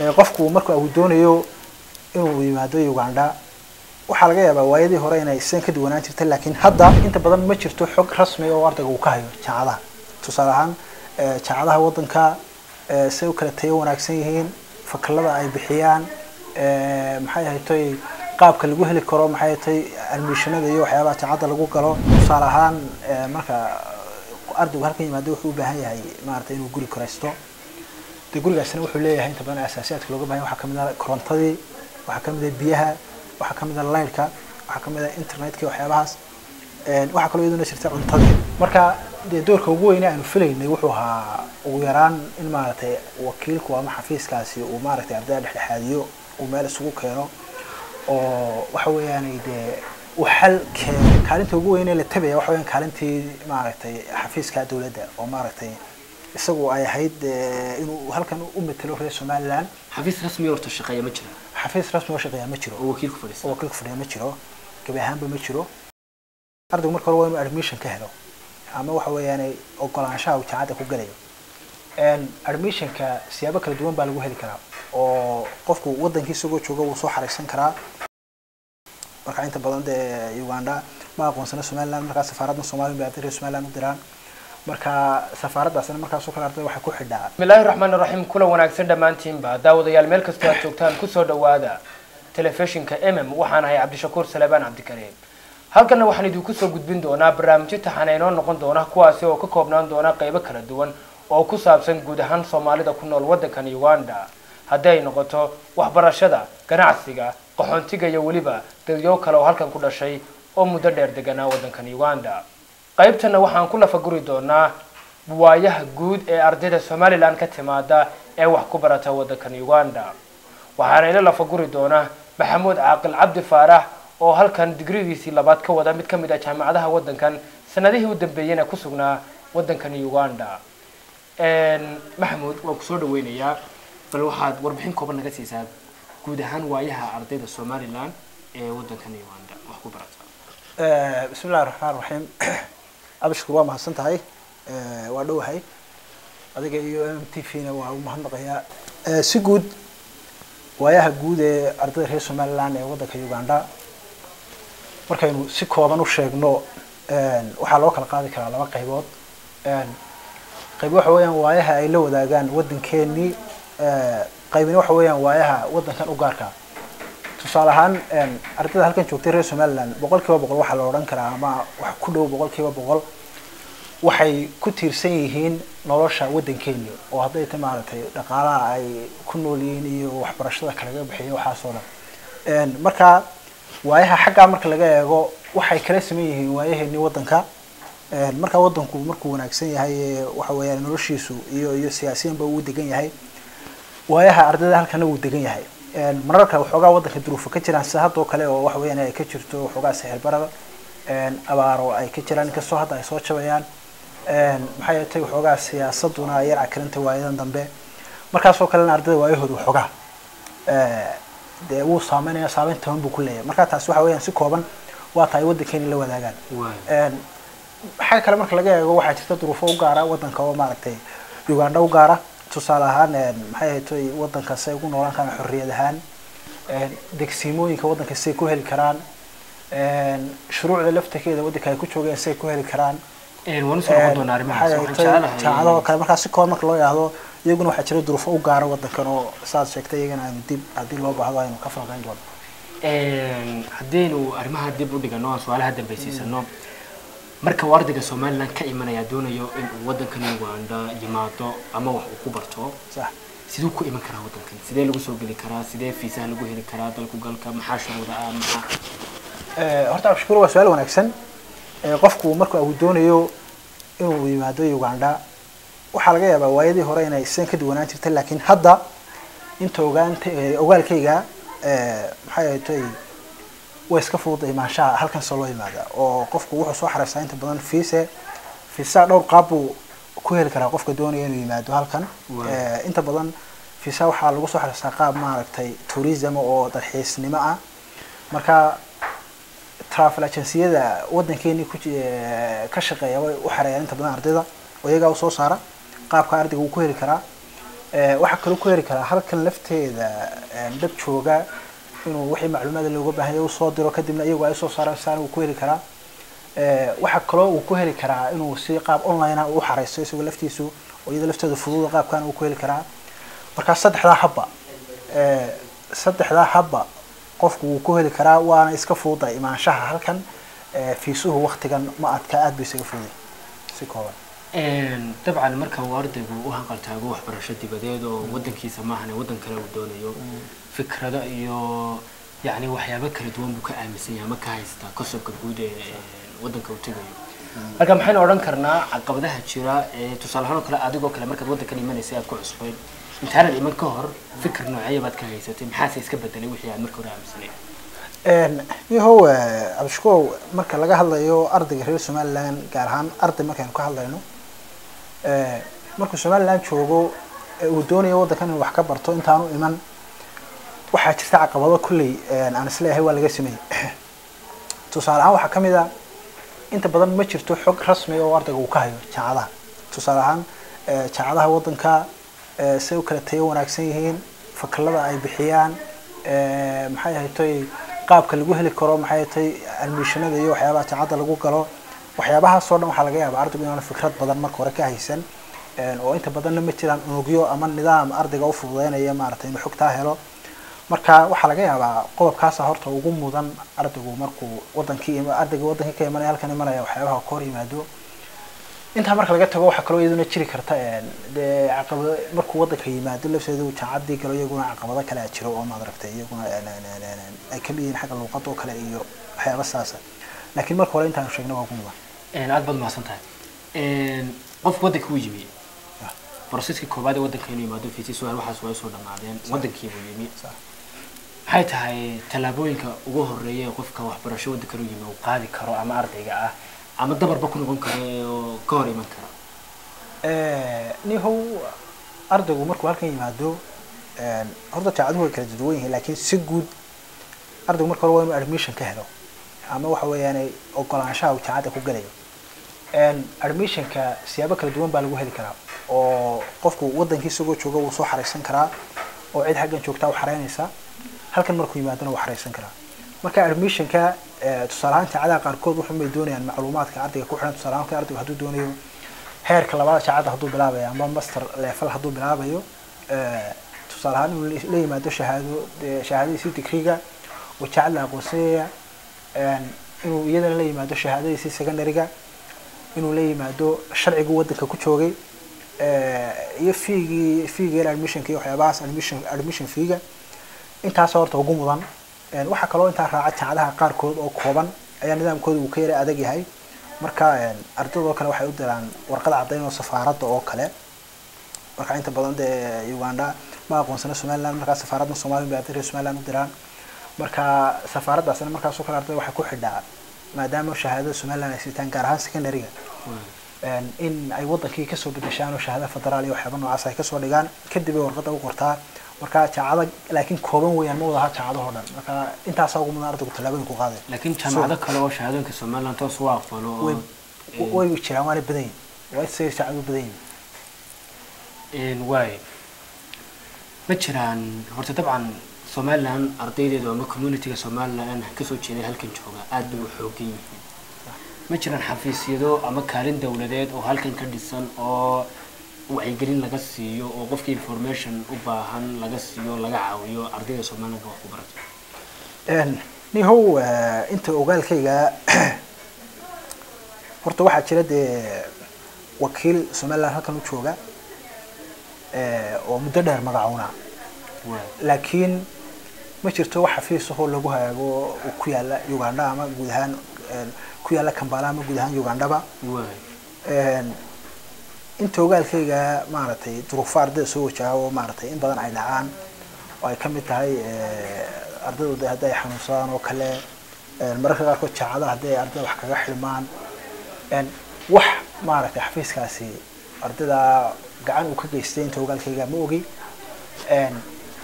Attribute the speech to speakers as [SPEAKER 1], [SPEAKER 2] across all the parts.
[SPEAKER 1] qofku marka uu doonayo inuu yimaado uganda waxaa laga yaabaa waayadii hore inay sidan ka duwanaan jirta laakiin hadda inta badan ma jirto xog rasmi oo ardayga uu ka hayo jaamacadaha tusaale ahaan jaamacadaha waddanka say u kala tayo wanaagsan yihiin fakalada ay bixiyaan maxay ahaytoy qaabka lagu heli karo maxay ahaytoy admissionada iyo waxyaabaha jaamacadda lagu galo tusaale ahaan marka ardaygu halkan yimaado wuxuu u baahan yahay maaragtay inuu guri koraysto dee gurigaasina wuxuu leeyahay inta badan asaasiyaadka looga bahan waxaa kamid ah korontadii waxaa kamid ah biyaha waxaa kamid ah lightka waxaa kamid ah internetka waxyaabahaas waxaa kaloo iyaduna jirta cuntadii marka dee doorka ugu weyne aanu filaynay wuxuu ahaa ugu yaraan in maaragtay wakiilku ama xafiiskaasi uu maaragtay ardayda dhexdhexaadiyo uu meel isugu keeno oo waxa weeyaanay dee uu xal keeno kaalinta ugu weyne la tabaya waxa weyaan kaalintii maaragtay xafiiska dowladda oo maaragtay isagu ay ahayd inuu halkan u matelo reer somaliland
[SPEAKER 2] xafiis rasmi horta shaqeeya ma jira
[SPEAKER 1] xafiis rasmi oo shaqeeya ma jiro
[SPEAKER 2] oo wakiilku fadhiista
[SPEAKER 1] oo wakiilku fadhiya ma jiro gabi ahaanba ma jiro ardaygu marka hore waa inuu admission ka helo ama waxa weeyaan ogolaanshaha uu jaamacadda ku galayo admissionka siyaabo kala duwan baa lagu heli karaa oo qofku waddankii isagoo jooga wuu soo xaraysan karaa marka inta badan dee uganda ma aqoonsana somaliland markaa safaaradda somaliya bay arday reer somaliland u diraan marka safaaraddaasina markaasoo kale ardayda waxay ku xidhaa
[SPEAKER 3] bismillahi raxmaan raxiim kula wanaagsan dhammaantiinba daawadayaal meel kastoo aad joogtaan kusoo dhawaada telefishinka mm waxaan ahay cabdishakuur salebaan cabdikariim halkanna waxaan idinku soo gudbin doonaa barnaamijyo taxana inoo noqon doona kuwaasi oo ka koobnaan doona qaybo kala duwan oo ku saabsan guud ahaan soomaalida ku nool waddankan uganda haddii ay noqoto waxbarashada ganacsiga qaxoontiga iyo weliba dadyo kale oo halkan ku dhashay oo muddo dheer deganaa waddankan uganda qaybtana waxaan ku lafaguri doonaa waayaha guud ee ardayda somalilan ka timaada ee wax ku barata waddankan uganda waxaana ila lafaguri doona maxamuud caaqil cabdi faarax oo halkan digrigiisii labaad ka wada mid ka mid ah jaamacadaha waddankan sanadihii u dambeeyena ku sugnaa waddankan uganda maxamuud waan kusoo dhaweynayaa bal waxaad warbixin kooban naga siisaa guud ahaan waayaha ardayda somalilan ee waddankan uganda wax ku barata
[SPEAKER 1] bismi illahi raxmaan raxiim abashkur waa mahadsan tahay waa dhowahay adiga iyo m t v na waa u mahadnaqayaa si guud waayaha guud ee ardayda reer somaliland ee waddanka uganda markaynu si kooban u sheegno waxaa loo kala qaadi karaa laba qaybood qayb waxa weeyaan waayaha ay la wadaagaan waddankeenii qaybina waxa weeyaan waayaha waddankan u gaarka tusaale ahaan ardayda halkan joogtay reer somaliland boqol kiiba boqol waxaa la odhan karaa ama wax ku dhow boqol kiiba boqol waxay ku tiirsan yihiin nolosha waddankeeni oo hadday ta maaragtay dhaqaalaha ay ku nool yihiin iyo waxbarashada kalaga bixiya waxaasoo dhan marka waayaha xaggaa marka laga eego waxay kala saman yihiin waayaheeni waddanka marka waddanku markuu wanaagsan yahay waxa weeyaan noloshiisu iyo iyo siyaasiyanba uu degan yahay waayaha ardayda halkana wuu degan yahay mararka waxoogaa waddanka duruufo ka jiraan sida haddoo kale oo waxa weeyaan ay ka jirto waxoogaa sixir barada abaaro ay ka jiraan inkastoo hadda ay soo jabayaan maxay yeetay waxoogaa siyaasaduna yar cakaranta waayadan dambe markaasoo kalena ardayda waayahooda waxoogaa dee wuu saameynaya saameyn toban buu ku leeyahay marka taasi waxa weeyaan si kooban waa tahay waddankeeni la wadaagaan xagga kale marka laga eego waxaa jirta duruufo u gaara waddanka oo maaragtay uganda u gaara tusaale ahaan maxay ahaytoy waddanka say ugu noolaan karaan xorriyad ahaan degsiimooyinka waddanka say ku heli karaan shuruucda laftakeeda waddanka ay ku joogeen say ku heli karaan
[SPEAKER 2] waan usoo noqon doonaa arrimahaas waxaan jecelahay
[SPEAKER 1] jaamacadoo kale markaa si kooban marka loo yidhaahdo iyaguna waxaa jira duruufo u gaara waddankan oo saad sheegtay iyagana aynu dib haddii loo baahdo aynu ka falqayn doono
[SPEAKER 2] haddaynu arrimaha dib u dhigano aan su-aalaha dambaysiisano marka uu ardayga somaliland ka imanaya doonayo in uu waddankan uganda yimaado ama wax uu ku barto
[SPEAKER 1] sax
[SPEAKER 2] siduu ku iman karaa waddankan sidee lagu soo geli karaa sidee fiisaha lagu heli karaa dalku galka maxaa shuruuda ah maxaa
[SPEAKER 1] horta abshkuur waa su-aal wanaagsan qofku marka uu doonayo inuu yimaado uganda waxaa laga yaabaa waayadii hore inay sidan ka duwanaan jirta laakiin hadda inta ogaanta ogaalkayga maxay ahaytoy way iska fudud imaanshaha halkan soo loo yimaada oo qofku wuxuu soo xareysaa inta badan fiise fiisaha dhowr qaab buu ku heli karaa qofka doonaya inuu yimaado halkan inta badan fiisaha waxaa lagu soo xareystaa qaab maaragtay tourism oo dalxiisnimo ah marka travel agenciyada waddankeeni ku ka shaqeeya way u xareeyaan inta badan ardayda oo iyagaa usoo saara qaabka ardayga uu ku heli karaa Eh, waxaa kaloo ku heli karaa halkan lafteeda eh, dad jooga inuu wixii macluumaada looga baahan yahay usoo diro kadibna iyagu ay soo saaraan saan uu ku heli karaa Eh, waxaa kaloo uu ku heli karaa inuu si qaab online ah u xareysto isagoo laftiisu oo iyada lafteeda fududa qaabkan uu ku heli karaa markaa saddexdaa habba eh, saddexdaa habba qofku wuu ku heli karaa waana iska fududa imaanshaha halkan eh, fiisuhu waktigan ma adka aad buu isaga fududay si kooban
[SPEAKER 2] Een, dabcan marka uu ardaygu u hanqaltaago waxbarasho dibadeed oo wadankiisa maahane wadan kale uu doonayo fikrado iyo yacni waxyaabo kala duwan buu ka aaminsan yahay ama ka haystaa kasobka guud ee ee wadanka uu tegayo marka maxaynu odhan karnaa caqabadaha jira ee tusaale ahaan oo kale adigoo kale markaad wadankan imanaysay aad ku cusbayd intaanad iman ka hor fikir noocaya baad ka haysatay maxaase iska bedelay wixii aad marka hore aaminsanayd
[SPEAKER 1] yahow cabdishukow marka laga hadlayo ardayga reer somaliland gaar ahaan arday markaynu ka hadlayno eh, markuu somaliland joogo ee uu doonayo waddankan inuu wax ka barto intaanu iman waxaa jirta caqabado kulley aan isleeyahay waa laga sameeyey tusaale ahaan waxaa ka mid a inta badan ma jirto xog rasmi oo ardayga uu ka hayo jaamacadaha tusaale ahaan eh, jaamacadaha waddanka eh, say u kala tayo wanaagsan yihiin fakalada ay bixiyaan eh, maxay ahatay qaabka lagu heli karo maxay ahatay admissionada iyo waxyaabaha jaamacadda lagu galo waxyaabahaas oo dhan waxaa laga yaabaa ardaygu inaanu fikrad badan marka hore ka haysan een, oo inta badanna ma jiraan unugyo ama nidaam ardayga u fududeynaya maaragtay inuu xogtaa helo marka waxaa laga yaabaa qodobkaasa horta ugu mudan ardaygu markuu wadankii ima- ardayga wadankii ka imanaya halkan imanaya waxyaabaha ka hor yimaado intaa marka laga tago waxaa kaloo iyaduna jiri karta een, dee caqabado markuu wadanka yimaado lafteedu jaamacadii galo iyaguna caqabado kale a jiro oo maad aragtay iyaguna een, een, een, een, een, ay kamid yihiin xagga luuqada oo kale iyo waxyaaba saasa laakiin marka hore intaanu sheegna waa ugu mudan
[SPEAKER 2] Een, aad baad mahadsan tahay Een, qofka wadanka uu yimi
[SPEAKER 1] Ah.
[SPEAKER 2] broseska koobaad ee wadanka inuu yimaado fiisi su-aal waxaas waa soo dhammaadeen wadankii buu yimi
[SPEAKER 1] Sax.
[SPEAKER 2] maxay tahay tallaabooyinka ugu horeeya ee qofka waxbarasho wadanka inuu yimi uu qaadi karo ama ardayga ah ama dabarba ku noqon karo ee oo ka hor iman kara
[SPEAKER 1] nihow ardaygu markuu halkan yimaado een, horta jaamacaduhu way kala duwan yihiin laakiin si guud ardaygu marka hore waa inuu admission ka helo ama waxa weeyaan ogolaanshaha uu jaamacadda ku gelayo een, admissionka siyaabo kala duwan baa lagu heli karaa oo qofku wadankii isagoo jooga wuu soo xareysan karaa oo cid xaggan joogtaa u xareynaysa halkan markuu yimaadona wuu xareysan karaa marka admissionka eh, tusaale ahaan jaamacadaha qaarkood wuxun bay doonayaan macluumaadka ardayga ku xiran tusaale ahaan marka ardaygu hadduu doonayo heerka labaad jaamacadda hadduu bilaabayo ama master level hadduu bilaabayo eh, tusaale ahaan inuu la yimaado shahaado dee shahaadadiisii digriga oo jaamacad la aqoonsanaya een, inuu iyadana la yimaado shahaadadiisii secondaryga inuu la yimaado sharciguu wadanka ku joogay eh, iyo fiigii fiigii admissionka iyo waxyaabahaas admission admission fiiga intaas horta ugu mudan Een, waxaa kaloo intaa raaca jaamacadaha qaarkood oo kooban ayaa nidaamkooda uu ka yara adag yahay marka een, ardaydoo kale waxay u diraan warqad caddayn oo safaaradda oo kale marka inta badan dee uganda ma aqoonsana somaliland markaa safaaradda soomaaliya bay arday reer somaliland u diraan marka safaaraddaasna markaasoo kale arday waxay ku xidhaa maadaama shahaadada somaliland ay sitaan gaar ahaan secondaryga een, in ay wadankii kasoo bedeshaan oo shahaada federaal iyo waxyaaba noocaas ay kasoo dhigaan kadib ay warqadda u qortaa marka jaamacada laakiin kooban weeyaan ma wadaha jaamacadahoo dhan marka intaasaa ugu mudan ardaygu tallaabooyin ku qaaday
[SPEAKER 2] laakiin jaamacado kale oo shahaadooyinka somaliland toos u aqbalo oo
[SPEAKER 1] way way jiraan waana badan yihin waa say jaamacadu badan yihin
[SPEAKER 2] een, waay ma jiraan horta dabcan somaliland ardaydeedu ama communityga somaliland kasoo jeeday halkan jooga aad bay u xoogan yihiin ma jiraan xafiisyado ama kaalin dowladeed oo halkan ka dhisan oo wacyigelin laga siiyo oo qofka information u baahan laga siiyo laga caawiyo ardayda somalilandka wax ku barata
[SPEAKER 1] Een, nihow eh, inta ogaalkayga horta waxaa jira dee wakiil somaliland halkan u jooga eh, oo muddo dheer magacuuna
[SPEAKER 2] waay
[SPEAKER 1] laakiin ma jirto wax xafiis ahoo lagu hagaago oo ku yaala uganda ama guud ahaan een, ku yaala kambala ama guud ahaan ugandaba
[SPEAKER 2] waay
[SPEAKER 1] Een, inta ogaalkayga maaragtay duruufo ardayda soo wajaha oo maaragtay in badan ay dhacaan oo ay ka mid tahay eh, ardaydu de haddii ay xanuunsadaan oo kale een, mararka qaarkood jaacadaha haddii ay ardayda wax kaga xilmaan een, wax maaragtay xafiiskaasi ardayda gacan uu ka geystay inta ogaalkayga ma ogi Een,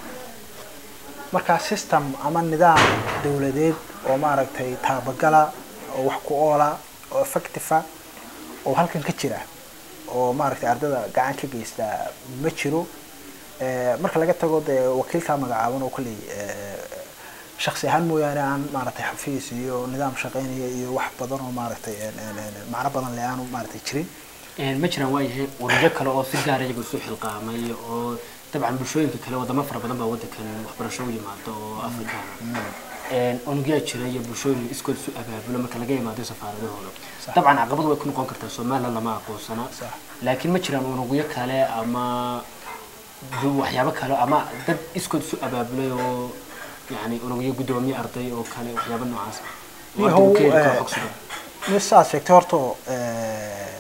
[SPEAKER 1] marka system ama nidaam dowladeed oo maaragtay taabagala oo wax ku oola oo effective ah oo halkan ka jira oo maaragtay ardayda gacan ka geysta ma jiro Eh, marka laga tago dee wakiilkaa magacaaban oo kolley eh, shaksi ahaan mooyaane aan maaragtay xafiis iyo nidaam shaqeynaya iyo wax badan oo maaragtay een, een, een, macno badan le aanu maaragtay jirin
[SPEAKER 2] Een, ma jiraan waayahay ururyo kale oo si gaar iyaga isu xilqaamay oo dabcan bulshooyinka kale wadamo fara badan baa wadankan waxbarasho u yimaado oo afrikaana Een, unugyaa jira iyo bulshooyin iskood isu abaabulo marka laga yimaado safaaradahooda
[SPEAKER 1] Sax.
[SPEAKER 2] dabcan caqabad way ku noqon kartaa somaliland lama aqoonsana
[SPEAKER 1] Sax.
[SPEAKER 2] laakiin ma jiraan unugyo kale ama du- waxyaabo kale ama dad iskood isu abaabulay oo yani unugyo guddoomiye arday oo kale waxyaabo noocaas oo
[SPEAKER 1] Yahow,
[SPEAKER 2] ardaygu ka heli karo
[SPEAKER 1] eh,
[SPEAKER 2] xog sugan
[SPEAKER 1] nin sidaad sheegtay horta eh,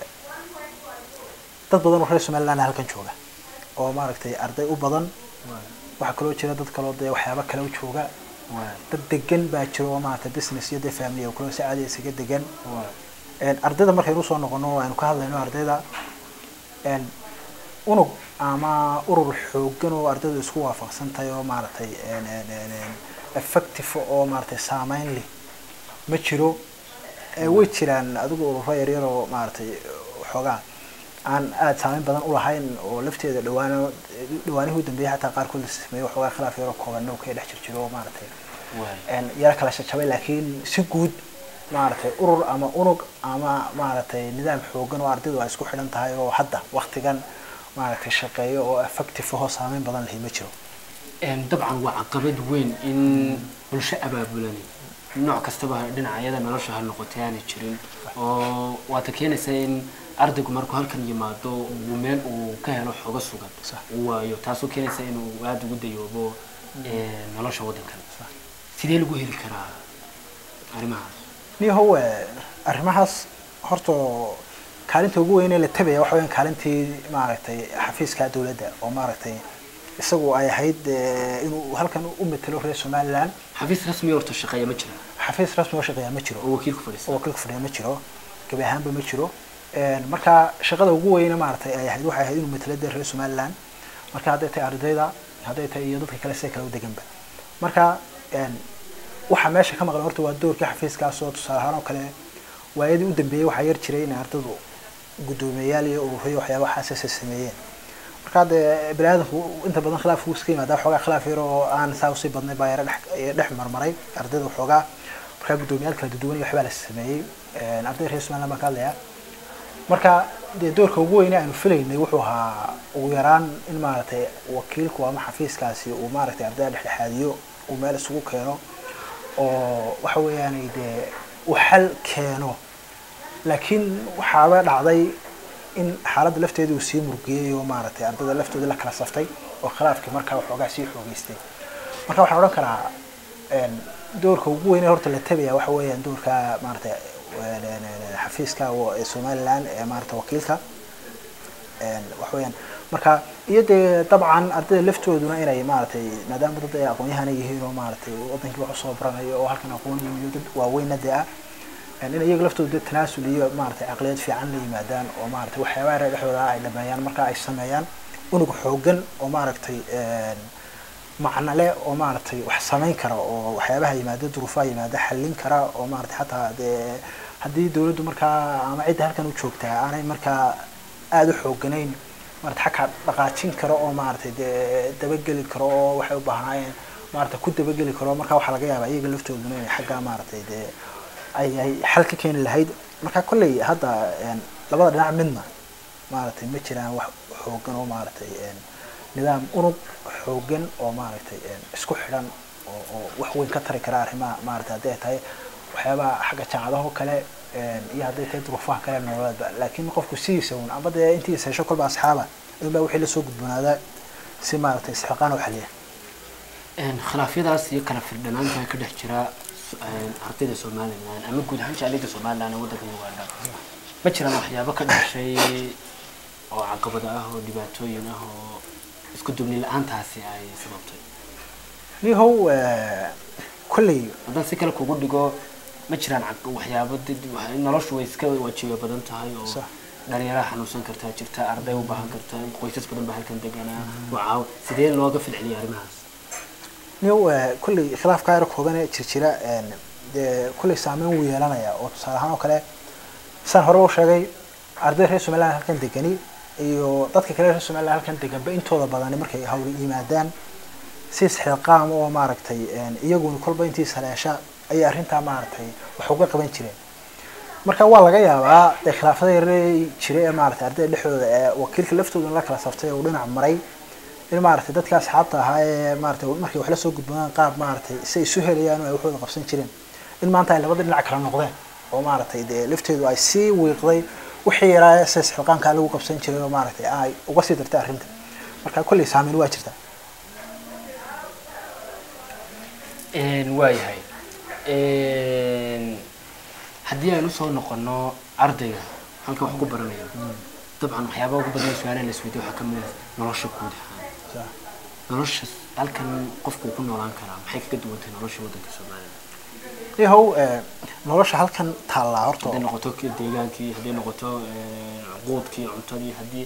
[SPEAKER 1] dad badan oo reer somaliland halkan jooga oo maaragtay arday u badan waxaa kaloo jira dad kaloo dee waxyaabo kale u jooga dad degan baa jira oo maaragtay business iyo dee family oo kaloo si caadi isaga degan Een, ardayda markaynu usoo noqono aynu ka hadlayno ardayda een, unug ama urur xoogan oo ardaydu isku waafaqsan tahay oo maaragtay een, een, een, een, effective oo maaragtay saameyn leh ma jiro ee way jiraan adigu ururo yaryar oo maaragtay waxoogaa aan aada saameyn badan u lahayn oo lafteeda dhawaan dhawaanihii u dambeeyay xataa qaarkood la sameeyey waxoogaa khilaaf yaroo kooban oo ka dhex jir jiro oo maaragtay een, yara kala shajabay laakiin si guud maaragtay urur ama unug ama maaragtay nidaam xoogan oo ardaydu ay isku xidhan tahay oo hadda waktigan maaragtay shaqeeyo oo effective ahoo saameyn badan lahi ma jiro
[SPEAKER 2] Een, dabcan waa caqabad weyn in bulsho abaabulani nooc kastaba dhinacyada nolosha ha noqotay aanay jirin oo waata keenaysa in ardaygu markuu halkan yimaado uu meel uu ka helo xogo sugan
[SPEAKER 1] Sax.
[SPEAKER 2] uu waayo taasoo keenaysa inuu aada ugu dayoobo ee, nolosha waddankan sidee lagu heli karaa arrimahaas
[SPEAKER 1] niyahow eh, arrimahaas horta kaalinta ugu weyn ee la tabaya waxa weyan kaalintii maaragtay xafiiska dowladda oo maaragtay isagu ay ahayd eh, inuu halkan u matelo reer somaliland
[SPEAKER 2] xafiis rasmi horta shaqeeya ma jira
[SPEAKER 1] xafiis rasmi oo shaqeeya ma jiro
[SPEAKER 2] oo wakiilku fadhiista
[SPEAKER 1] oo wakiilka fadhiya ma jiro gabi ahaanba ma jiro Een, marka shaqada ugu weyne maaragtay ay ahayd waxay ahayd inuu matelo dee reer somaliland marka hadday tahay ardayda hadday tahay iyo dadka kale sida kale u deganba marka een, waxa meesha ka maqan horta waa doorkii xafiiskaas oo tusaale ahaan oo kale waayadii u dambeeyey waxaa yar jiray in ardaydu guddoomiyeyaal iyo ururiyo waxyaaba xaasasa sameeyeen marka dee bani aadamku inta badan khilaaf uu iska yimaadaa xoogaa khilaaf yar oo aan saa usii badnay baa yara dhex ee dhex marmaray ardayda waxoogaa markaa guddoomiyaal kala duwan iyo waxbaa la sameeyey Een, arday reer somaliland baan ka hadlayaa marka dee doorka ugu weyne aynu filaynay wuxuu ahaa ugu yaraan in maaragtay wakiilku ama xafiiskaasi uu maaragtay ardayda dhexdhexaadiyo uu meel isugu keeno oo waxa weeyaan dee uu xal keeno laakiin waxaaba dhacday in xaaladda lafteeda uu sii murgiyey oo maaragtay ardayda laftooda la kala saftay oo khilaafkii markaa waxoogaa sii xoogeystay marka waxaan odhan karaa een, doorka ugu weyn ee horta la tabaya waxa weeyaan doorka maaragtay een, een, een, xafiiska wa- ee somaliland ee maaragtay wakiilka een, wax weeyaan marka iyo dee dabcan ardayda laftooduna inay maaragtay maadaama dad ay aqoon-yahana yihiin oo maaragtay wadankii wax usoo baranayo oo halkan aqoon iyo dad waaweynna dee ah een, in iyaga laftooda dee tanaasul iyo maaragtay caqliyad fiican la yimaadaan oo maaragtay waxyaabaha reer dhexdooda ah ay dhameeyaan marka ay sameeyaan unug xoogan oo maaragtay een, macno leh oo maaragtay wax samayn kara oo waxyaabaha yimaada duruufaha yimaada xallin kara oo maaragtay xataa dee haddii dawladdu markaa ama cidda halkan u joogtaa aanay markaa aada u xooganayn maarata xagka dhaqaajin karo oo maaragtay dee dabageli karo oo waxay u baahnaayeen maarata ku dabageli karo marka waxaa laga yaabaa iyaga laftooduna inay xagga maaragtay dee ay ay xal ka keeni lahayd marka kolley hadda een, labada dhinac midna maaragtay ma jiraan wax xoogan oo maaragtay een, nidaam unug xoogan oo maaragtay een, isku xidhan oo oo wax weyn ka tari kara arrimaha maaragtay hadday ay tahay waxyaabaha xagga jaamacadaha oo kale een, iyo hadday tahay duruufaha kale nololeedba laakiin qofku sidiisa un amba dee intiisa hesho kolba asxaaba inbaa wixii lasoo gudboonaadaa si maaragtay isxilqaan u xaliya
[SPEAKER 2] Een, khilaafyadaas iyo kala firdhanaanta ka dhex jira s- een, ardayda somalilan ama guud ahaan jaaliyada somalilan ee waddanka uganda ma jiraan waxyaabo ka dhashay oo caqabado ah oo dhibaatooyin ah oo isku dubni la-aantaasi ay sababtay
[SPEAKER 1] nihow eh, kolley
[SPEAKER 2] haddaan si kale kugu dhigo ma jiraan caq- waxyaabo dad- wax- noloshu way iska wajiba badan tahay oo
[SPEAKER 1] Sax.
[SPEAKER 2] dhalinyaraha xanuunsan kartaa jirta arday u baahan karta qoysas badan baa halkan deganaa wacaaw sidee looga filceliya arrimahaas
[SPEAKER 1] niyow eh, kolley khilaafkaa yar kooban ee jirjira een, dee kolley saameyn wuu yeelanaya oo tusaale ahaan oo kale saan hore u sheegay arday reer somaliland halkan degani iyo dadka kale reer somaliland halkan deganba intooda badani markay hawli yimaadaan si isxilqaam oo maaragtay iyaguna kolba intii saleesha ayay arrintaa maaragtay wax uga qaban jireen marka waa laga yaabaa dee khilaafada yaree jira ee maaragtay ardayda dhexdooda ee wakiilka laftooda la kala saftay uu dhinac maray in maaragtay dadka asxaabta ahaa ee maaragtay markay wax la soo gudboonaan qaab maaragtay si ay isu helayaan oo ay waxooda qabsan jireen in maanta ay labada dhinac kala noqdeen oo maaragtay dee lafteedu ay sii wiiqday wixii yaraa se isxilqaankaa lagu qabsan jiray oo maaragtay ay uga sii dartay arrinta marka kolley saameyn waa jirta
[SPEAKER 2] waayahay haddii aynu usoo noqono ardayga halka wax ku baranaya dabcan waxyaabaha ugu badan su-aalaha la isweydiyo waxaa kamid ah nolosha guud ahaan nolosha halkan qofku ku noolaan karaa maxay kaga duwan tahay nolosha waddanka soomaalida
[SPEAKER 1] yahow nolosha halkan taallaa horta
[SPEAKER 2] hadday noqoto deegaankii hadday noqoto quudkii cuntadii haddii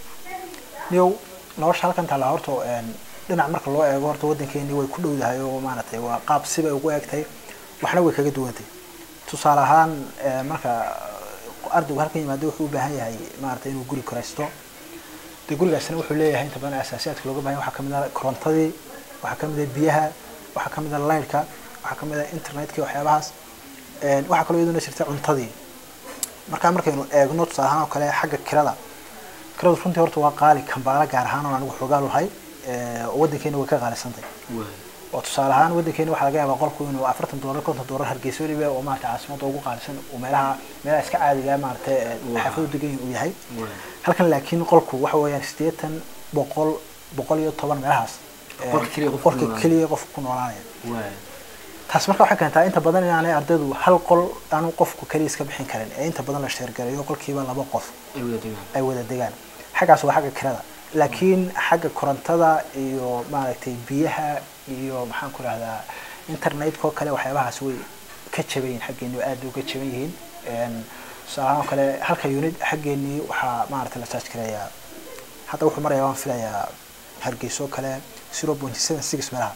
[SPEAKER 1] yow nolosha halkan taallaa horta dhinac marka loo eego horta waddankeeni way ku dhowdahay oo maaragtay waa qaab sibay ugu egtay waxna way kaga duwantay tusaale ahaan marka ardaygu halkan yimaado wuxuu u baahan yahay maaragtay inuu guri koraysto dee gurigaasina wuxuu leeyahay inta badan asaasiyaadka looga bahan yahay waxaa kamid ah korontadii waxaa kamid ah biyaha waxaa kamid ah laydhka waxaa kamid ah internetka waxyaabahaas waxaa kaloo iyaduna jirta cuntadii markaa markaynu eegno tusaale ahaan oo kale xagga kirada kiradu runtii horta waa qaali kambaala gaar ahaan oo anigu xoogaa lahay waddankeena way ka qaalisantay oo tusaale ahaan waddankeena waxaa laga yaabaa qolku inuu afartan doolar konton doolar hargeysa weliba oo maarata caasimada ugu qaalisan uu meelaha meelaha iska caadiga maaragtay xaafadu degan uu yahay halkan laakiin qolku waxa weeyaan siddeetan boqol boqol iyo toban meelahaas qolka keliya qofku ku noolaanaya taas marka waxay keentaa inta badan inaanay ardaydu hal qol aanu qofku keliya iska bixin karin ee inta badan la sheergalayo qolkiiba laba qof ay wada degaan xaggaas waa xagga kirada laakiin xagga korontada iyo maaragtay biyaha iyo maxaan ku rahdaa internetka oo kale waxyaabahaas way ka jaban yihin xaggeeni oo aad uga jaban yihiin tusaalahaan oo kale halka unit xaggeenii waxaa maaragtay la charge gareeyaa hadda wuxuu marayaa waan filayaa hargeyso kale zero point seven six meelaha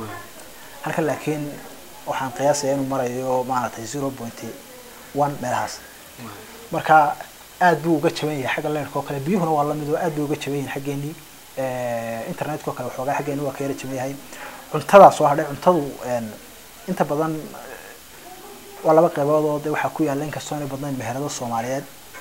[SPEAKER 1] halkan laakiin waxaan qiyaasaya inuu marayo maaragtay zero point one meelahaas marka aad buu uga jaban yahay xagga leerka oo kale biyuhuna waa lamid oo aad bay uga jaban yihin xaggeenii internetka oo kale waxoogaa xaggeeni waa ka yara jaban yahay cuntadaa soo hadhay cuntadu inta badan waa laba qaybood oo de waxaa ku yaalla inkastoo inay badnayn meherado soomaaliyeed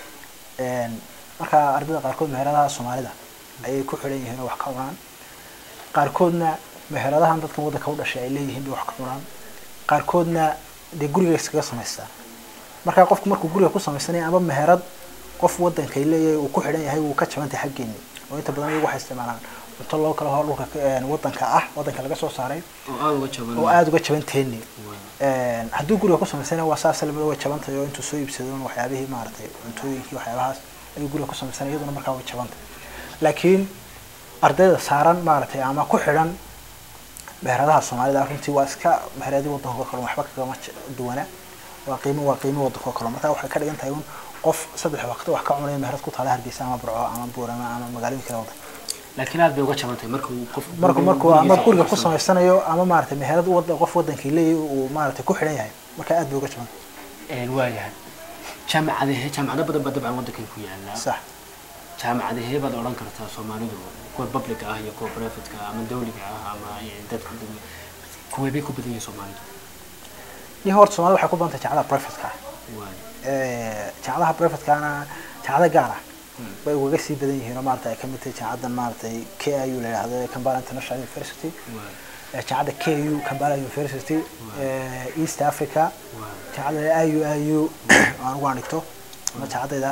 [SPEAKER 1] marka ardayda qaarkood meheradaha soomaalida ayay ku xidhan yihiin oo wax ka cunaan qaarkoodna meheradahan dadkan waddanka u dhashay ay leeyihiin bay wax ka cunaan qaarkoodna dee guriga iskaga samaystaan marka qofku markuu guriga ku samaysanaya ama meherad qof waddankay leeyahay uu ku xidhan yahay wuu ka jabantay xaggeeni oo inta badan iyagu waxay isticmaalaan cunto loo kala hor dhulka waddanka ah waddanka laga soo saaray oo aada uga jabanteeni hadduu guriga ku samaysana waa saas lamida way jabantahay oo intuu soo iibsadon waxyaabihii maaragtay cuntooyinkii waxyaabahaas ayuu guriga ku samaysana iyaduna markaa way jabantay laakiin ardayda saaran maaragtay ama ku xidhan meheradaha soomaalida runtii waa iska meheradii waddanka oo kale waxba kagama duwana waa qiimo waa qiimo waddanka oo kale marka waxay ka dhigan tahay un qof saddex waqti wax ka cunaya meherad ku taala hargeysa ama burco ama buurama ama magaalooyin kale waddanka
[SPEAKER 2] laakiin aad bay uga jabantahay marka uu qof
[SPEAKER 1] marku markuu ama guriga ku samaysanayo ama maaragtay meherad wadda qof waddankii leeyahay uu maaragtay ku xidhan yahay marka aad bay uga jabantahay
[SPEAKER 2] waayahay jaamacadahe jaamacado badan baa dabcan waddankan ku yaala
[SPEAKER 1] sax
[SPEAKER 2] jaamacadahee baad odhan kartaa soomaalidu kuwa public ah iyo kuwa privateka ama dawliga ah ama dadka kuwee bay ku badan yihiin soomaalidu
[SPEAKER 1] iyo horta soomaalida waxay ku badan tahay jaamacadaha privateka ah jaamacadaha privatekana jaamacada gaar ah bay ugaga sii badan yihiin oo maarata ay kamid tahay jaamacadan maaratay k i u la yidhahdo Kampala International University jaamacadda k u Kampala University East Africa jaamacadda i u i u aan ugu dhigto ama jaamacadayda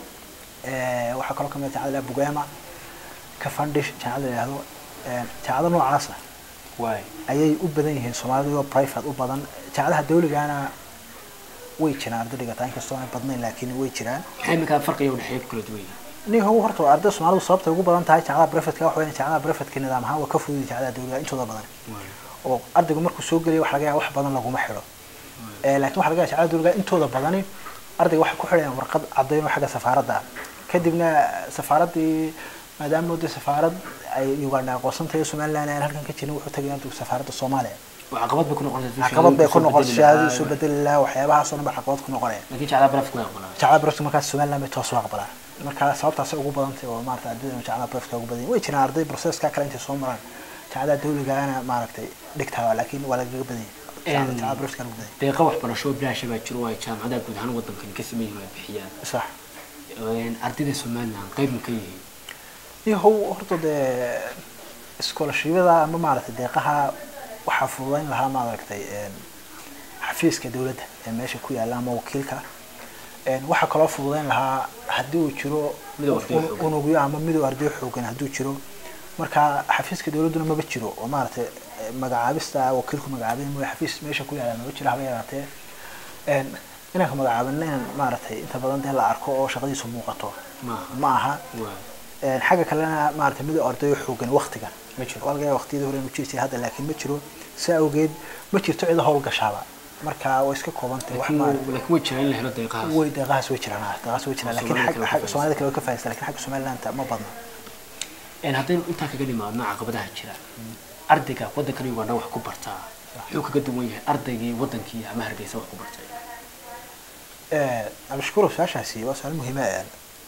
[SPEAKER 1] waxaa kaloo kamid jaamacadda Bugema Cavendish jaamacadda la yidhahdo jaamacada noocaas ah ayay u badan yihiin Soomaalidu oo private u badan jaamacadaha dawligana way jiraan arday dhigata inkastoo aanay badnayn laakiin way jiraan
[SPEAKER 2] maxay iminkaa farqiga udhexeeya ku kala duwan yihiin
[SPEAKER 1] nin how horta arday soomaalidu sababtay ugu badan tahay jaamacada privatka waxa weeyaan jaamacada privatka nidaam ahaan waa ka fudud jaamacada dawliga intooda badan oo ardaygu markuu soo geliyo waxa laga yaaba wax badan laguma xidho laakiin waxa laga yaaba jaamacada dawliga intooda badani ardayga waxay ku xidhayaan warqad caddayn oo xagga safaaradda ah kadibna safaaraddii maadaama de safaarad ay uganda aqoonsan tahay somaliland aan halkan ka jirin wuxuu tagaya ardaygu safaaradda soomaaliya
[SPEAKER 2] oo caqabad bay ku noqonaysaa
[SPEAKER 1] caqabad bay ku noqon shahaadadu soo
[SPEAKER 2] laakiin
[SPEAKER 1] bedeli lahaa waxyaabahaas oo dhan ba caqabad ku noqonaya
[SPEAKER 2] jaclaa barafka way aqbalaa
[SPEAKER 1] jacala barafka markaas somaliland bay toos u aqbalaan marka sababtaas ugu badantay oo maarata ardayda jacala barafka ugu badan way jiraan arday processka kale intay soo maraan jacalada dawligaana maaragtay dhigtaa laakiin waa lagaga badan yahay jacala barafka ugu badan
[SPEAKER 2] deeqa waxbarasho oo bilaasha baa jiro oo ay jaamacadaha guud ahaan waddankan ka sameeyeen ay bixiyaan
[SPEAKER 1] yahay sax
[SPEAKER 2] Een, ardayda somaliland qayb ma ka yihiin
[SPEAKER 1] yahow horta dee iskoolashibyada ama maaragtay deeqaha waxaa fududayn lahaa maaragtay een, xafiiska dawladda ee meesha ku yaalla ama wakiilka Een, waxaa kaloo fududayn lahaa haddii uu jiro
[SPEAKER 2] Midowga arday
[SPEAKER 1] un-
[SPEAKER 2] xoogan.
[SPEAKER 1] unugyo ama midow arday xoogan hadduu jiro marka xafiiska dawladduna maba jiro oo maaragtay eh, magacaabista wakiilku magacaabay mooye xafiis meesha ku yaalla maba jiro haba yaraatee Een, inaan ka magacaabin inaan maaragtay inta badan dee la arko oo shaqadiisu muuqato
[SPEAKER 2] maaha
[SPEAKER 1] ma aha
[SPEAKER 2] waa
[SPEAKER 1] Een, xagga kalena maarata midow ardayo xoogan waktigan
[SPEAKER 2] Ma jiro.
[SPEAKER 1] waa laga yaaba waqtiyadii hore inuu jiri jiray hadda laakiin ma jiro saa awgeed ma jirto cida howl gashaaba marka way iska koobantahay wax
[SPEAKER 2] laakiin
[SPEAKER 1] ma
[SPEAKER 2] laakiin way jiraan in la helo deeqahaas
[SPEAKER 1] way deeqahaas way jiraan ah, deeqahaas way jiraan laakiin
[SPEAKER 2] Soomaalida
[SPEAKER 1] xagga-
[SPEAKER 2] kale way ka
[SPEAKER 1] xagga soomaalida kale way ka faa'iideysan laakiin xagga somaliland ma badna
[SPEAKER 2] Een, haddaynu intaa kaga dhimaadno caqabadaha jira ardayga waddankan uganda wax ku bartaa wuxuu kaga duwan yahay ardaygii waddankii ama hargeysa wax ku bartay
[SPEAKER 1] Eh, abashkurow su-aashaasi waa su-aal muhiima ah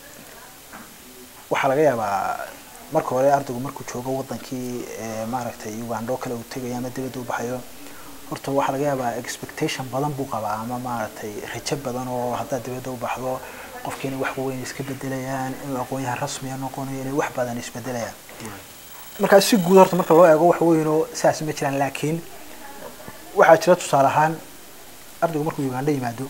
[SPEAKER 1] waxaa laga yaabaa marka hore ardaygu markuu joogo wadankii eh, maaragtay uganda oo kale uu tegayo ama dibadda u baxayo horta waxaa laga yaabaa expectation badan buu qabaa ama maaragtay rajo badan oo haddaad dibadda u baxdo qofkii inay wax weyn iska bedelayaan in aqoonyahan rasmiya noqonayo inay wax badan isbedelayaan markaa si guud horta marka loo eego wax weynoo saas ma jiraan laakiin waxaa jira tusaale ahaan ardaygu markuu uganda yimaado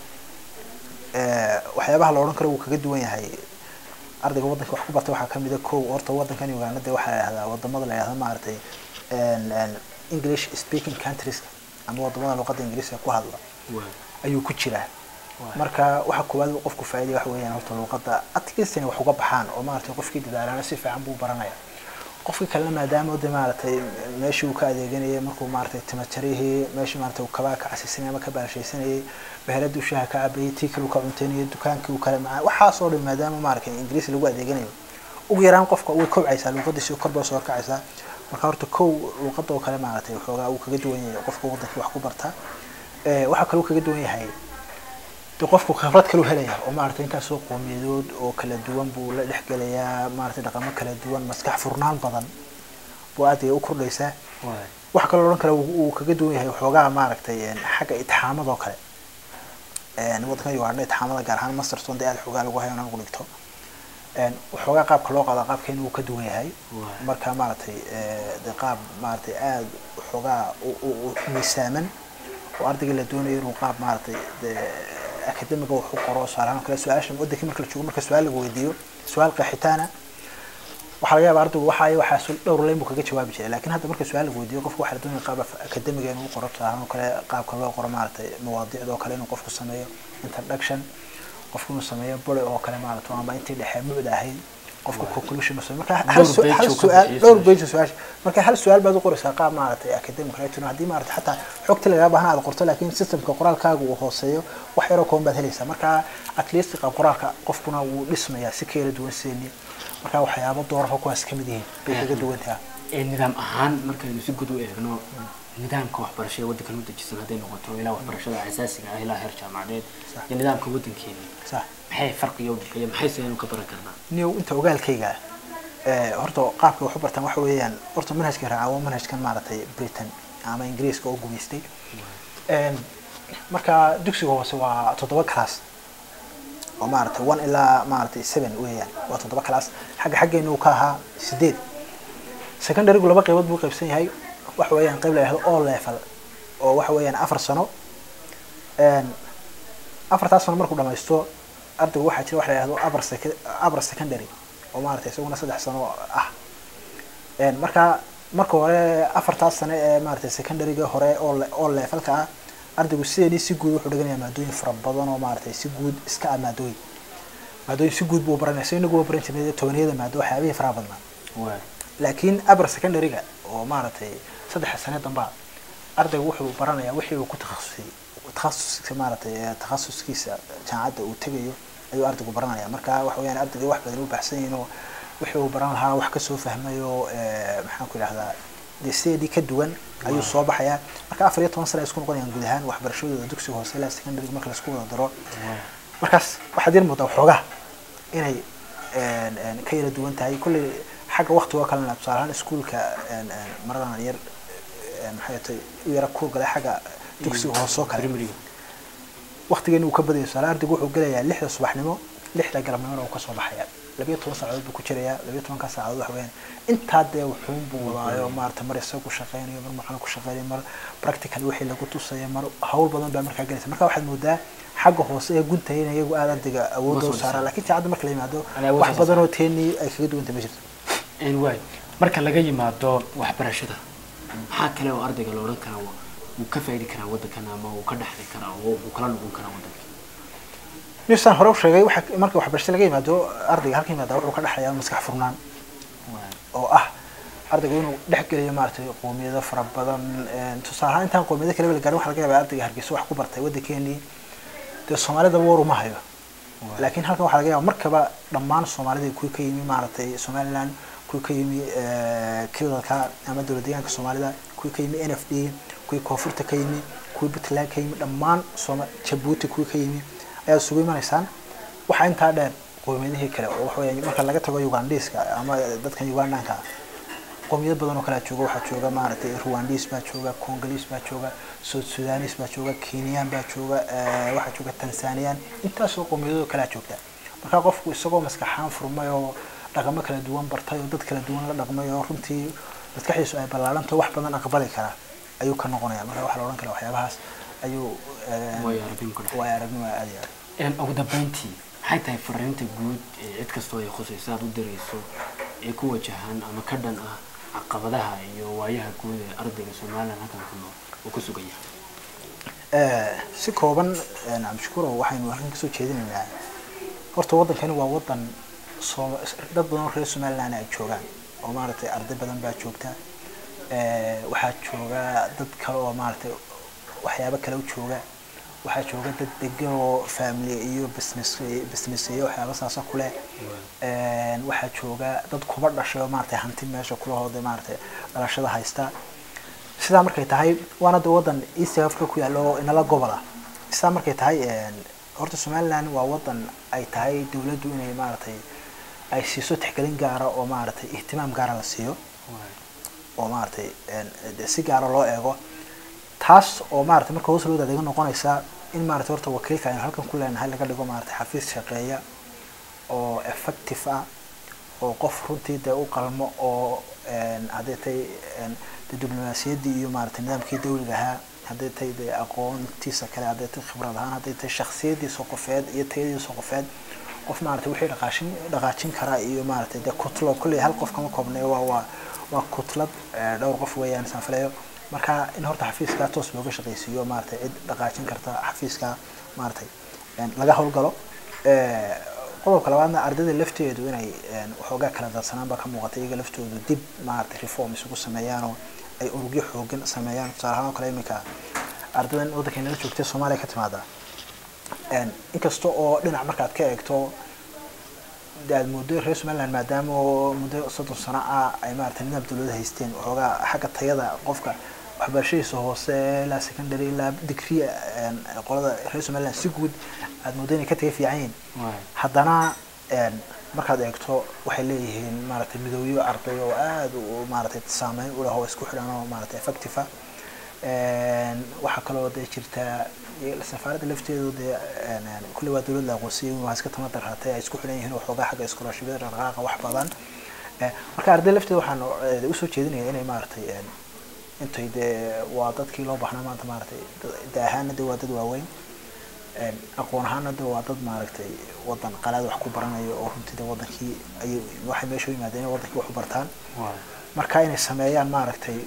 [SPEAKER 1] eh, waxyaabaha la odhan karo wuu kaga duwan yahay ardayga waddanka wax ku bartay waxaa kamid a kow horta waddankan uganda de waxaa la yihahdaa wadamada la yihahda maaragtay en- en english speaking countries ama wadamada luqadda ingiriiska ku hadla
[SPEAKER 2] waa
[SPEAKER 1] ayuu ku jiraa
[SPEAKER 2] Waay.
[SPEAKER 1] marka waxa koowaad uu qofku faa'iiday waxa weeyaan horta luqadda at least inay wax uga baxaan oo maaragtay qofkii dadaalana si fiican buu baranaya qofkii kalena maadaama de maaragtay meeshii uu ka adeeganayay markuu maaragtay timajarihii meeshii maaragtay uu kabaa ka casisanayay ama ka baalashaysanayay beheladii uu shaaha ka cabayay tii kale uu ka cuntaynayay dukaankii uu kale macaa waxaas oo dhan maadaama maaragtay ingiriisi lagu adeeganayo ugu yaraan qofka way kobcaysaa luqadiisi kor bay soo kacaysaa marka horta kow luqadda oo kale maaragtay waxoogaa uu kaga duwan yahay qofka wadankii wax ku barta Eh, waxaa kaloo kaga duwan yahay de qofku khibrad kaluu helaya oo maaragtay intaasoo qoomiyadood oo kala duwan buu la dhexgelayaa maaragtay dhaqamo kala duwan maskax furnaan badan buu aad ay u kordhaysaa
[SPEAKER 2] waa
[SPEAKER 1] waxa kaloo odhan kale uu uu kaga duwan yahay waxoogaa maaragtay een, xagga itixaamadoo kale een, waddankan uganda itixaamada gaar ahaan masterton dee aad xoogaa lagu hayo in lagu dhigto een, waxoogaa qaabka loo qaado qaabkeena uu ka duwan yahay
[SPEAKER 2] Waay.
[SPEAKER 1] marka maaragtay eh, de qaab maaragtay aad waxoogaa u- u- u miisaaman oo ardayga la doonayo inuu qaab maaragtay de akademiga wax u qoro tusaalahaan oo kale su-aasha wadankii marka la joogo marka su-aal lagu weydiiyo su-aal qeexitaana waxaa laga yaaba ardaygu waxa ay waxaa sul- dhowr leyn buu kaga jawaabi jiray laakiin hadda marka su-aal lagu weydiiyo qofka waxaa la doonaya qaab af- akademiga inuu qoro tusaalahaan oo kale qaabka loo qoro maaragtay mawaadiicda oo kale inuu qofku sameeyo introduction qofku inuu sameeyo buri oo kale maaragtay ama intii dhexe mucda ahayd qofku conclusion uu sameeyo marka hal
[SPEAKER 2] Dhowr
[SPEAKER 1] su-
[SPEAKER 2] page
[SPEAKER 1] hal
[SPEAKER 2] uu ka
[SPEAKER 1] su-aal
[SPEAKER 2] bixiyay
[SPEAKER 1] dhowr
[SPEAKER 2] su-aasha.
[SPEAKER 1] page su-aasha marka hal su-aal baad u qoraysaa qaab maaragtay academic writing haddii maaragtay xataa xogta lagaga baahan aad qorto laakiin systemka qoraalkaaga uu hooseeyo wax yaroo kooban baad helaysaa marka at least qaab qoraalka qofkuna wuu dhismayaa si kala duwan seeni marka waxyaabo doorafo kuwaas ka mid yihiin bay kaga duwan tahay
[SPEAKER 2] Ee, nidaam ahaan markaynu si guud u eegno nidaamka waxbarasho ee waddankan u dejisan hadday noqoto ilaa waxbarashada asaasiga ah ilaa heer jaamacadeed
[SPEAKER 1] Sax.
[SPEAKER 2] iyo nidaamka waddankeena
[SPEAKER 1] sax
[SPEAKER 2] maxay farqiga u dhexeeya maxay saynu ka baran karnaa
[SPEAKER 1] niyow inta ogaalkayga eh, horta qaabka wax u bartaan waxa weeyaan horta manhajka raaca waa manhajkan maaragtay britain ama ingiriiska oo gumaystay Een, marka dugsiga hoose waa toddoba class oo maaragtay one ilaa maaragtay seven weeyaan waa toddoba class xagga xaggeena uu ka ahaa sideed secondarygu laba qaybood buu qaybsan yahay waxa weeyaan qayb la yihahdo all level oo waxa weeyaan afar sano Een, afartaas sano markuu dhamaysto ardaygu waxaa jira waxa la yihahdo upper sec- upper secondary oo maaragtay isaguna saddex sano ah Een, marka marka hore afartaas sano ee maaragtay secondaryga hore oo le- oo levelka ah ardaygu sideedii si guud wuxuu dhiganayaa maadooyin fara badan oo maaragtay si guud iska ah maadooyin maadooyin si guud buu baranaya so inagu waa baran jirnay tobaniyada maado waxyaabihii faraha badnaa
[SPEAKER 2] waa
[SPEAKER 1] laakiin upper secondaryga oo maaragtay saddexa sane dambaa ardaygu wuxuu baranayaa wixii uu ku takhasusay takhasuska maaragtay ee takhasuskiisa jaamacadda uu tegayo ayuu ardaygu baranaya marka waxa weeyaan ardayga wax badan u baxsan yihiin oo wixii uu baran lahaa wax kasoo fahmayo eh, maxaan ku idhahdaa dee sideedii ka duwan ayuu soo baxayaa marka afar iyo toban sane ay isku noqonayaan guud ahaan waxbarashadooda dugsiga hoose ilaa secondary marka laisku wada daro markaas waxaad yar moodaa waxoogaa inay een, een, ka yara duwan tahay kolley xagga waktigo kalena tusaale ahaan iskuulka een, een, maradan yar een, maxay tahay u yara kuur galay xagga dugsiga hoose oo kale
[SPEAKER 2] primary
[SPEAKER 1] waktigeena uu ka badaya tusaale ardaygu wuxuu gelayaa lixda subaxnimo lixda galabnimona uu kasoo baxaya labiyo toban saacadood buu ku jirayaa labiyo tobankaa saacadood waxa weyaan intaa dee wuxuun buu wadaayo maarata mar isagu shaqeynayo mar macalin ku shaqeynayo mar practical wixii lagu tusayo mar hawl badan baa markaa gelaysa marka waxaad moodaa xagga hoose ee guntahay in iyagu aad ardayga awoodda u
[SPEAKER 2] soo
[SPEAKER 1] saaraan laakiin jaacadda marka la yimaado
[SPEAKER 2] Aan awood
[SPEAKER 1] wax
[SPEAKER 2] soo
[SPEAKER 1] badan oo teenii ay kaga duwanta ma jirto
[SPEAKER 2] een waay marka laga yimaado waxbarashada maxaa kale oo ardayga la odhan karaa wa- wuu ka faa'idi karaa waddankan ama wuu ka dhexli karaa oo wuu kala noqon karaa waddanka
[SPEAKER 1] newstan hore u sheegay waxa marka waxbarashada laga yimaado ardayga halka yimaada wuxuu ka dhexlayaa maskax furnaan oo ah ardaygu inuu dhex geliyo maaragtay qoomiyado fara badan een, tusaale ahaan intaan qoomiyado kale la gaarin waxa laga yaabaa ardayga hargeysa wax ku bartay waddankeenii dee soomaalidaba war uma hayo laakiin halkan waxaa laga yaaba markaba dhammaan soomaalida kuwii ka yimi maaragtay somaliland kuwii ka yimi eh, kilalka ama dowlad deegaanka soomaalida kuwii ka yimi n f d kuwii koonfurta ka yimi kuwii puntland ka yimi dhammaan sooma jabuuti kuwii ka yimi ayaad isugu imanaysaan waxaa intaa dheer qoomiyadihii kale oo waxa weeyaan marka laga tago ugandiska ama dadkan ugandanka ah qoomiyad badan oo kalea jooga waxaa jooga maaragtay rwandis baa jooga congolese baa jooga south sudanis baa jooga kenyan baa jooga eh, waxaa jooga tanzanian intaasoo qoomiyadoo kalea joogta marka qofku isagoo maskaxaan furmay oo dhaqamo kala duwan bartay oo dad kala duwan la dhaqmay oo runtii maskaxdiisu ay ballaaranto wax badan aqbali karaa ayuu ka noqonaya marka waxaa la odhan karaa waxyaabahaas ayuu eh,
[SPEAKER 2] waayo aragnimo ka dhex
[SPEAKER 1] waayo aragnimo aad iyo aad
[SPEAKER 2] een ugu dambeyntii maxay tahay fariinta guud ee cid kastoo ay khusayso aad u dirayso ee ku wajahan ama ka dhan ah caqabadaha iyo waayaha guud ee ardayga somaliland halkan ku nool uu ku sugan yahay
[SPEAKER 1] Eh, si kooban eh, cabdishakuurow waxaynu halkan kasoo jeedinaynaa horta waddankani waa waddan soo dad badan oo reer somaliland ay joogaan oo maaragtay arday badan baa joogta Eh, waxaa jooga dad kale oo maaragtay waxyaabo kale u jooga waxaa jooga dad degan oo family iyo business business iyo waxyaaba saasa kuleh Een, waxaa jooga dad kuba dhashay oo maaragtay hanti meesha kulahooda maaragtay dhalashada haysta sidaa markay tahay waana de wadan east africa ku yaalo oo inala gobol ah sidaa markay tahay een, horta somaliland waa wadan ay tahay dowladdu inay maaragtay ay siiso tixgelin gaara oo maaragtay ihtimaam gaara la siiyo oo maaragtay een, de si gaara loo eego taas oo maaragtay marka hoos loo daadega noqonaysa in maaragtay horta wakiilka aynu halkan ku leenahay laga dhigo maaragtay xafiis shaqeeya oo effective ah oo qof runtii dee u qalmo oo een, hadday tahay een, dee diblomaasiyaddii iyo maaragtay nidaamkii dawliga ahaa hadday tahay dee aqoontiisa kale hadday tahay khibrad ahaan hadday tahay shakhsiyaddiisa qofeed iyo tayadiisa qofeed qof maaragtay wixii dhaqaashin dhaqaajin karaa iyo maaragtay dee kutlo kolley hal qof kama koobnay waa waa waa kutlad eh, dhowr qof weeyaan saan filayo marka in horta xafiiskaa toos looga shaqaysiiyo maaragtay cid dhaqaajin karta xafiiskaa maaragtay een, laga howlgalo Eh, qodobka labaadna ardayda lafteedu inay een, waxoogaa kala daadsanaan baa ka muuqata iyaga laftoodu dib maaragtay reform isugu sameeyaan oo ay urugyo xoogan sameeyaan tusaale ahaan oo kale iminka ardaydan waddanka inala joogtay soomaaliya ka timaada Een, inkasta oo dhinac markaad ka eegto de aad muddo reer somaliland maadaama oo muddo soddon sano ah ay maaragtay nidaam dawlada haysteen waxoogaa xagga tayada qofka waxbarashadiisa hoose ilaa secondary ilaa degree een, qolada reer somaliland si guud aad muddo inay ka taga fiican yihiin haddana een, markaad eegto waxay leeyihiin maaragtay midowyo arday oo aad u maaragtay saameyn u leh oo isku xidhan oo maaragtay effective ah Een, waxaa kaloo dee jirta iyo safaaradda lafteedu dee een, een, kulli waa dowlad la aqoonsiyay waa iska tamada qaatay ay isku xidhan yihiin waxoogaa xagga iskolaashibada dhaqdhaqaaqa wax badan Eh, marka arday lafteeda waxaan eh, usoo jeedinaya inay maaragtay een, intay dee waa dadkii loo baahnaa maanta maaragtay da ahaana de waa dad waaweyn Een, aqoon ahaana de waa dad maaragtay wadan qalaad wax ku baranayo oo runtii de wadankii ay waxay meesha u yimaadeen inay wadankii wax u bartaan marka inay sameeyaan maaragtay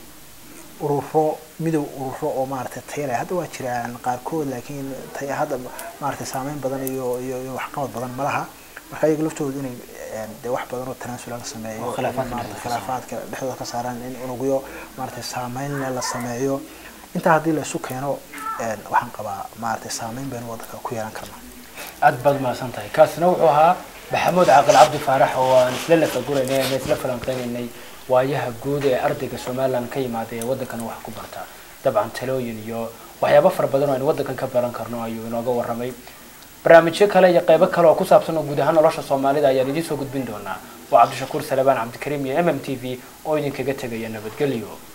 [SPEAKER 1] ururo midow ururo oo maaragtay tayo leh hadda waa jiraan qaarkood laakiin tay hadda maaragtay saameyn badan iyo iyo iyo waxqabad badan ma laha marka iyaga laftooda inay een, dee wax badan oo tanaasula la sameeyo
[SPEAKER 2] Oo khilaafaadka
[SPEAKER 1] in maaragtay
[SPEAKER 2] dhexdooda ka saaro.
[SPEAKER 1] khilaafaadka dhexdooda ka saaraan in unugyo maaragtay saameyn leh la sameeyo intaa haddii la isu keeno een, waxaan qabaa maaragtay saameyn baynu wadanka ku yeelan karnaa
[SPEAKER 3] aad baad mahadsan tahay kaasina wuxuu ahaa maxamuud caaqil cabdi faarax oo aan isla lafaguraynay ama isla falanqeynaynay waayaha guud ee ardayga somaliland ka yimaada ee waddankan wax ku barta dabcan talooyin iyo waxyaabo fara badan oo aynu waddankan ka baran karno ayuu inooga warramay barnaamijyo kale iyo qeybo kale oo ku saabsan oo guud ahaan nolosha soomaalida ayaan idiin soo gudbin doonaa waa cabdishakuur salebaan cabdikariim iyo m m t v oo idinkaga tegaya nabadgelyo